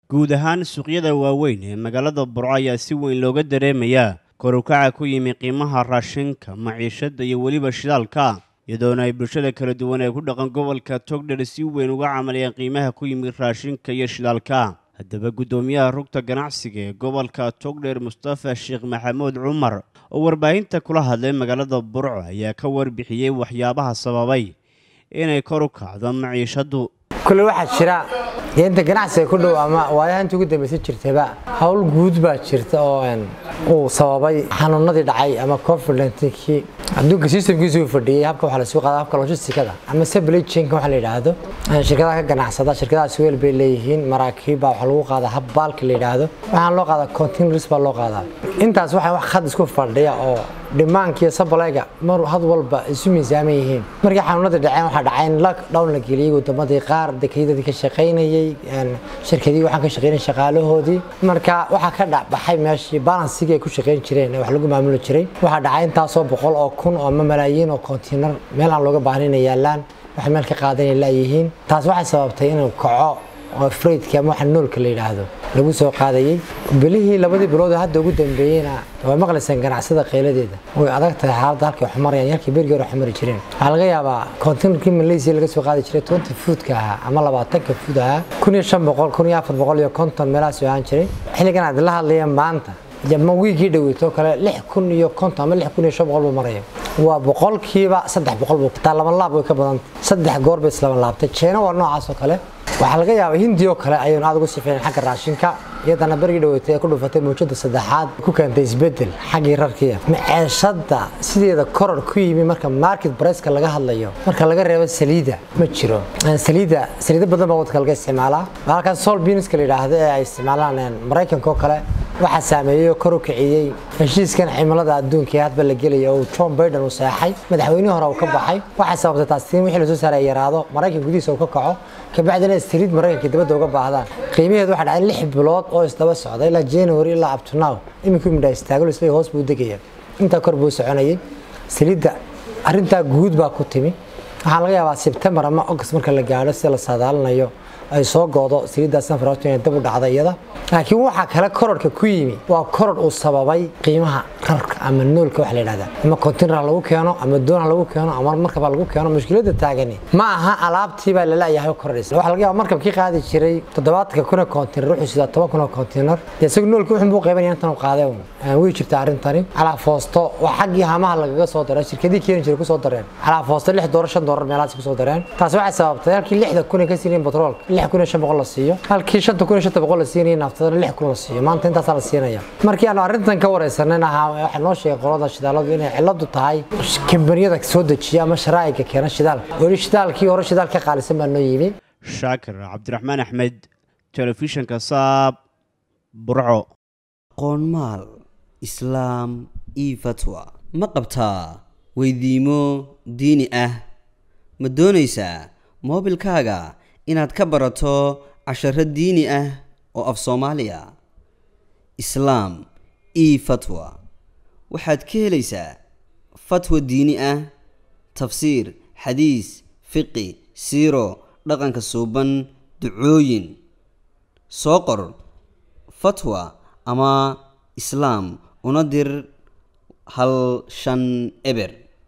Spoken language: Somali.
guud ahaan suuqyada waaweyn ee magaalada burco ayaa si weyn looga dareemayaa korukaca ku yimi qiimaha raashinka maciishada iyo weliba shidaalka iyadoona ay bulshada kala duwan ee ku dhaqan gobolka togdher si weyn uga camaliyeen qiimaha ku yimi raashinka iyo shidaalka haddaba guddoomiyaha rugta ganacsiga ee gobolka togdher mustafa sheekh maxamuud cumar oo warbaahinta kula hadlay magaalada burco ayaa ka warbixiyey waxyaabaha sababay inay kor u kacdo maciishadu kule waxaa jira inta ganacsiga ku dhow ama waayaha inta ugu dambaysa jirtaba howl guud baa jirta oo uu sababay xanuunadii dhacay ama confidentki adduunka systemkiisu uu fadhiyey habka waxaa lasuu qaada habka logisticada ama supply chainka waxa la yidhaahdo shirkadaha ka ganacsada shirkadahaas weel bay leeyihiin maraakiib baa waxaa lagu qaadaa hab baalka la yidhaahdo waxaan loo qaadaa containers baa loo qaadaa intaas waxaa wax khad isku fadhiya oo dhimaankiiyo sabalayga mar had walba isu miisaaman yihiin markii xanuunadii dhaceen waxaa dhacay in lockdown la geliyey wadamadii qaar dekeydadii ka shaqaynayey shirkadii waxaan ka shaqaynay shaqaalahoodii marka waxaa ka dhacbaxay meeshii balansigii ay ku shaqayn jireen ee wax lagu maamuli jiray waxaa dhacay intaasoo boqol oo kun oo ama malaayiin oo kontiinar meel aan looga baahnayn ay yaalaan waxay meel ka qaadanay laayihiin taas waxay sababtay inuu kaco oo freydki ama waxa noolka la yidhaahdo lagu soo qaadayey bilihii labadii bilood oo hadda ugu dambeeyeyna waa maqlaysaan ganacsada qayladeeda way adag tahay xaaladda halkay wax marayaan yarkii bergii hore wax mari jireen waxaa laga yaabaa containerkii malaysia laga soo qaadi jiray twenty foodka ahaa ama labaatanka food ahaa kun iyo shan boqol kun iyo afar boqol iyo konton meelahaas ahaan jiray xilligan aad la hadlaya maanta ma wiigii dhaweytoo kale lix kun iyo konton ama lix kun iyo shan boqol buu maraya waa boqolkiiba saddex boqol buu taa laba laab way ka badanta saddex goor bay islaba laabtay jeena waa noocaas oo kale waxaa laga yaabaa hindi oo kale ayuun aad ugu sifeyn xagga raashinka iyadana bergii dhaweetay ee ku dhufatay mawjada saddexaad ku keentay isbedel xaggii rarkiya maceeshada sideeda koror ku yimi marka market briceka laga hadlayo marka laga reebo saliida ma jiro saliida saliida badan baa wadka laga isticmaalaa halkaas sol biniska la yidhaahdo ee ay isticmaalaan maraykanka oo kale waxaa saameeyey oo kor u kiciyey heshiiskan cimilada adduunka ee hadba la gelaya oo john biden uu seexay madaxweynihii hore uu ka baxay waxay sababtay taas tiin wixii lasoo saaray yaraado maraykan gudihiisa uu ka kaco kabacdina saliid maraykanka dibadda uga baahdaan qiimaheedu waxaa dhacay lix bilood oo isdaba socda ilaa january ilaa up to now iminkuu midhaa istaago isla hoos buu degaya intaa kor buu soconayay saliidda arrintaa guud baa ku timi waxaa laga yaabaa sebtembar ama august marka la gaadho sida la saadaalinayo ay soo goodo saliiddaa sanfaraato inay dab u dhacda iyada laakiin waxaa kale kororka ku yimi waa koror uu sababay qiimaha rarka ama noolka waxa la yidhahda ama container lagu keeno ama doon lagu keeno ama markaba lagu keeno mushkiladda taagani ma aha alaabtii baa lalayahay kororaysa waxaa laga yaaba markabkii qaadi jiray toddobaatanka kun oo container wuxuu sidaa toban kun oo container dee isagu noolka wuxuu buu qaybanaya intan uu qaaday way jirta arrintani calaa foosto waa xaggii hamaha lagaga soo daray shirkadii keeni jiray kusoo dareen calaa foosto lix doolar shan doolar meelahaas kusoo dareen taas waxay sababtay halkii lixda kun ay ka siinayeen batroolka lix kun iyo shan boqol la siiyo halkii shanta kun iyo shanta boqol la siinayay naftadana lix kun la siiyo maanta intaasaa la siinaya markii aanu arrintan ka wareysanan ahaa waxaa noo sheegay qolada shidaaladu inay ciladu tahay kambaniyada soo dejiya ama sharaa'iga keena shidaalka weli shidaalkii hore shidaal ka qaalisan baa noo yimi shaakir cabdiraxmaan axmed telefishinka saab burco qoonmaal islaam io fatwa ma qabtaa weydiimo diini ah ma doonaysaa moobilkaaga inaad ka barato casharo diini ah oo af soomaaliya islaam io fatwa waxaad ka helaysaa fatwa diini ah tafsiir xadiis fiqi siiro dhaqanka suuban ducooyin soo qor fatwa ama islaam una dir hal shan eber